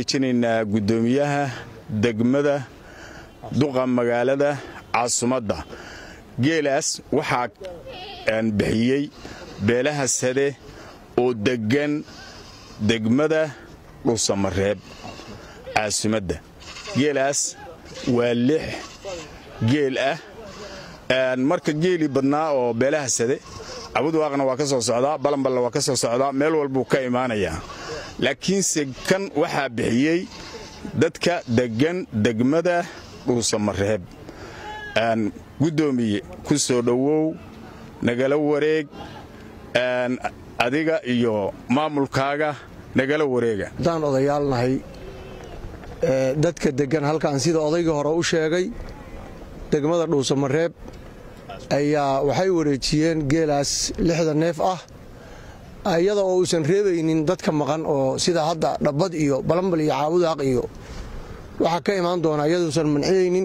jinaynaa guddoomiyaha degmada duqa magaalada caasimadda geelaas waxaa bixiyey beelaha sade oo deggan degmada dhuusamareeb caasimadda geelaas waa lix geel ah marka geelii badnaa oo beelaha sade cabudwaaqna waa ka soo socdaa balanballa waa ka soo socdaa meel walbuu ka imaanayaa laakiinse kan waxaa bixiyey dadka deggan degmada dhuusamareeb guddoomiye ku soo dhowow nagala wareeg adiga iyo maamulkaaga nagala wareega haddaan odayaalnahay dadka deggan halkan sida odaygii hore u sheegay degmada dhuusamareeb ayaa waxay wareejiyeen geelaas lixda neef ah iyada oo uusan reebaynin dadka maqan oo sida hadda dhabbad iyo balambal iyo caabudaaq iyo waxaa ka imaan doona iyaduusan manciyeynin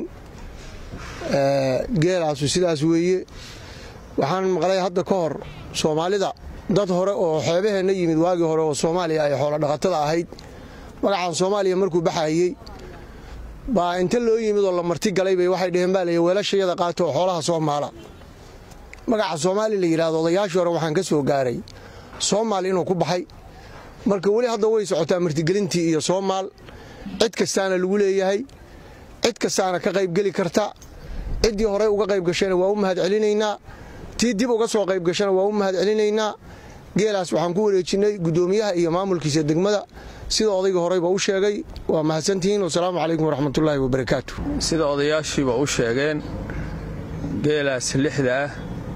geelaasu sidaas weeye waxaan maqlay hadda ka hor soomaalida dad hore oo xeebaheenna yimid waagii hore oo soomaaliya ay xoolodhaqatada ahayd magacaan soomaaliya markuu baxayey baa inta loo yimid oo la marti galay bay waxay dheheen baa lay weelashayada qaato oo xoolaha soomaala magaca soomaali la yidhahdo odayaashii hore waxaan ka soo gaaray soomaal inuu ku baxay marka weli hadda way socotaa martigelintii iyo soomaal cid kastaana lagu leeyahay cid kastaana ka qaybgeli karta ciddii horey uga qayb gashana waa u mahad celinaynaa tii dib uga soo qayb gashana waa u mahad celinaynaa geelaas waxaan ku wareejinnay guddoomiyaha iyo maamulkiisa degmada sida odayga horeyba u sheegay waa mahadsantihiin wasalaamu calaykum waraxmatullaahi wabarakaatu sida odayaashiiba u sheegeen geelaas lixda ah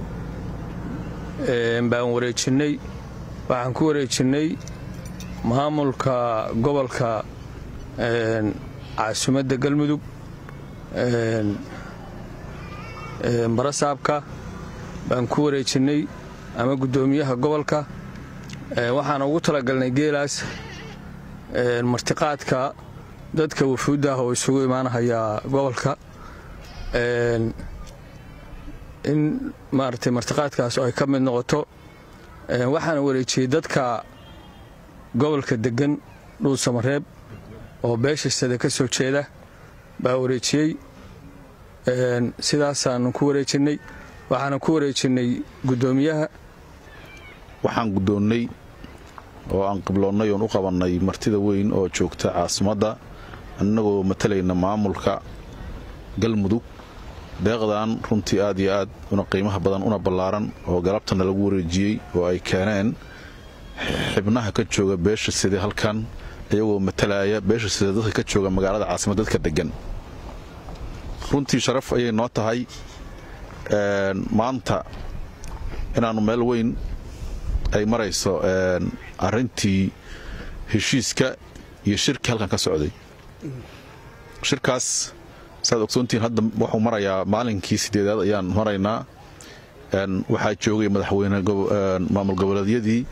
baan wareejinnay waxaan ku wareejinnay maamulka gobolka caasimadda galmudug barasaabka baan ku wareejinnay ama guddoomiyaha gobolka waxaan ugu talagalnay geelaas martiqaadka dadka wufuudda ah oo isugu imaanahayaa gobolka in maaragtay martiqaadkaas ay ka mid noqoto waxaana wareejiyey dadka gobolka deggan dhuusamareeb oo beesha sade ka soo jeeda baa wareejiyey sidaasaanu ku wareejinnay waxaana ku wareejinnay guddoomiyaha waxaan guddoonnay oo aan qibloonnay oon u qabannay martida weyn oo joogta caasimadda annagoo matalayna maamulka galmudug deeqdan runtii aad iyo aad una qiimaha badan una ballaaran oo galabtana lagu wareejiyey oo ay keeneen xibnaha ka jooga beesha side halkan iyagoo matalaya beesha side dadka ka jooga magaalada caasimadda dadka deggan runtii sharaf ayay noo tahay maanta inaannu meel weyn ay marayso arrintii heshiiska iyo shirki halkan ka socday shirkaas saaad ogsoontihiin hadda wuxuu marayaa maalinkii sideedaad ayaan maraynaa waxaa joogay madaxweyne maamul goboleedyadii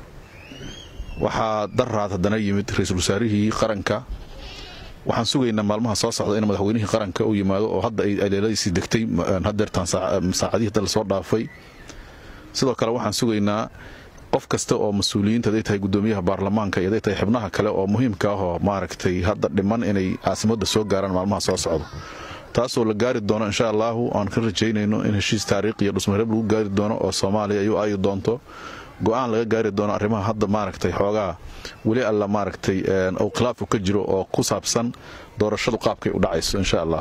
waxaa daraad haddana yimid ra-iisul wasaarihii qaranka waxaan sugaynaa maalmaha soo socda in madaxweynihii qaranka uu yimaado oo hadda ay aleeladiisii degtay hadeertaan saacadihii hadda lasoo dhaafay sidoo kale waxaan sugaynaa qof kasta oo mas-uuliyiinta haday tahay guddoomiyaha baarlamaanka iyo haday tahay xibnaha kale oo muhiimka ah oo maaragtay hadda dhiman inay caasimadda soo gaaraan maalmaha soo socdo taasoo la gaari doono insha allaahu aan ka rajaynayno in heshiis taariikhiyo dhusmareeb lagu gaari doono oo soomaaliya ayuu aayi doonto go'aan laga gaari doono arrimaha hadda maaragtay xoogaa weli alla maaragtay ou khilaafku ka jiro oo ku saabsan doorashadu qaabkay u dhacayso insha allah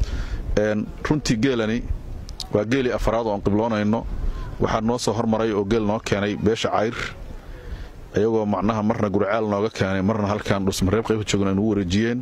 runtii geelani waa geelii afaraad oo aan qibloonayno waxaa noo soo hormaray oo geel noo keenay beesha cayr iyagoo macnaha marna gurcaal nooga keenay marna halkan dhusmareeb qaybka joogna ay nugu wareejiyeen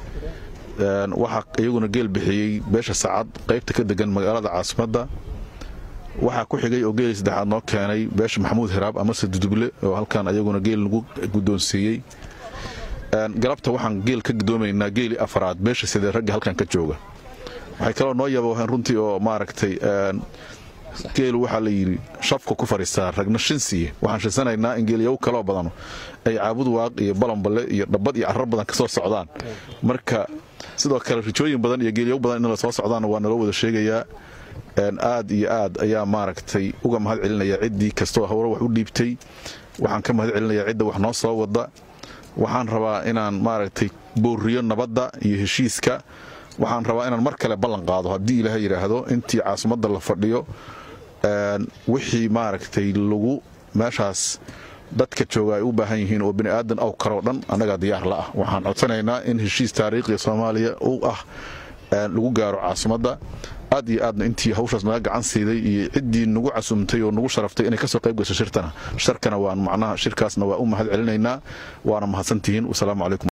waxaa iyaguna geel bixiyey beesha sacad qaybta ka degan magaalada caasimadda waxaa ku xigay oo geelii saddexaad noo keenay beesha maxamuud hiraab amase duduble oo halkan ayaguna geel nagu guddoonsiiyey galabta waxaan geel ka gudoomaynaa geelii afaraad beesha sidee ragga halkan ka jooga waxay kaloo noo yaba runtii oo maaragtay geelu waxaa la yidhi shafka ku fadhiistaa ragna shin siiye waxaan shinsanaynaa in geelyagu kaloo badano ay caabud waaq iyo balanballe iyo dhabbad iyo carar badan ka soo socdaan marka sidoo kale rijooyin badan iyo geelyagu badan in la soo socdaanna waa naloo wada sheegayaa aad iyo aad ayaa maaragtay uga mahad celinaya ciddii kastoo howre wax u dhiibtay waxaan ka mahad celinayaa cidda wax noo soo wada waxaan rabaa inaan maaragtay booriyo nabadda iyo heshiiska waxaan rabaa inaan mar kale ballan qaado haddii ilaaha yidhaahdo intii caasimadda la fadhiyo wixii maaragtay lagu meeshaas dadka jooga ay u baahan yihiin oo bini aadan aw karoo dhan annagaa diyaar la ah waxaan codsanaynaa in heshiis taariikhiga soomaaliya u ah lagu gaaro caasimadda aad iyo aadna intii hawshaas naga gacan siiday iyo ciddii nagu casumtay oo nagu sharaftay inay kasoo qayb gasho shirtana sharkana waan macnaha shirkaasna waa u mahad celinaynaa waana mahadsantihiin wasalaamu calaykum